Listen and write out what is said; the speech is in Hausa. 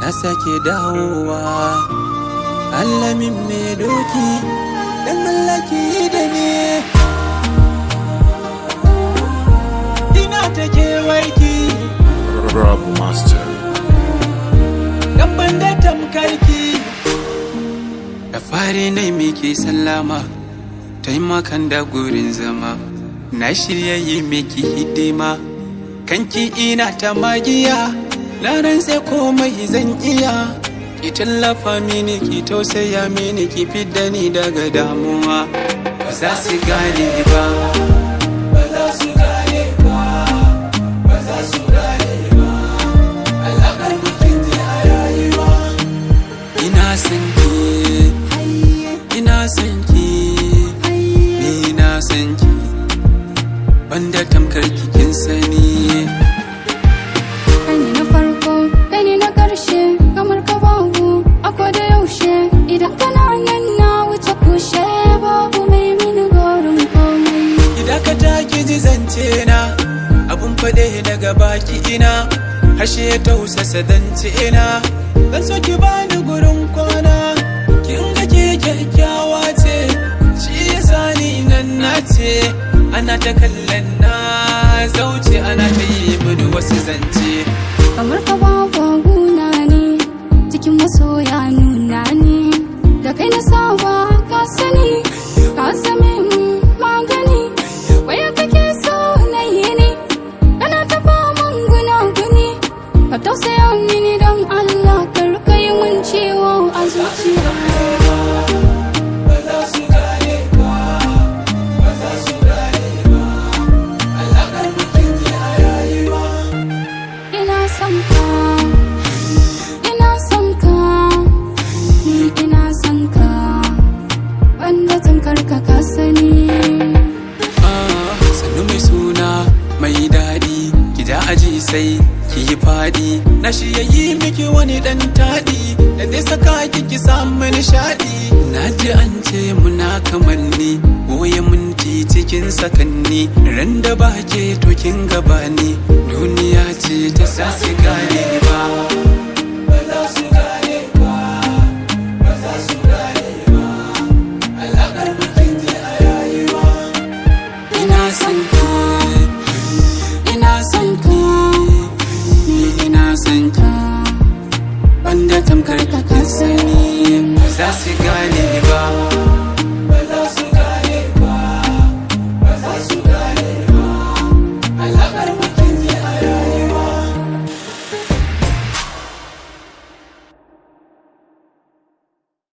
sake dawowa allamin mai doki dan mallaki da ne ina ta kewarki Rob Master. gaban da tamkarki da fari na miki sallama taimakan da gurin zama na shirya yi miki hidima kanki ina ta magiya laran sai komai zan iya ki tallafa mini ki tausaya mini ki fidda ni daga damuwa ba za su gane ba ba za su gane ba ba za su gane ba alaƙar mutum ne a rayuwa ina son ki ina son ki ni na san ki banda tamkar kikin sani Kai ne na farko, kai ne na ƙarshe, kamar ka babu a da yaushe. Idan kana nan na wuce kushe babu mai mini gorin komai. Idan ka taki ji zance na abun faɗe daga baki ina harshe ya tausasa zance ina zan so ki bani gurin kwana kin ga ke kyakkyawa ce shi yasa ni nan na ce ana ta kallon na zauce ana ta yi mini wasu zance Kamar ka babu guna ne, cikin masoya nuna ne. Da kai na saba ka sani, ka zame mun magani. Waya kake so na yi ne, kana ta faman guna-guni. Ka tausaya mini don Allah, kar ka yi mun ciwo a zuciya. ba za su gane ba ba za su gane ba alaƙar mutum ne a rayuwa Ina son ka, ina son ka, ni ina son ka, wanda tunkar ka ka sani. Ah, sannu mai suna mai daɗi ki ja aji sai ki yi faɗi na shi ya yi miki wani ɗan taɗi da zai saka ki ki samu nishaɗi na ji an ce muna kamanni goye minti cikin sakanni ran da ba ke to kin gabani duniya ce ta sasi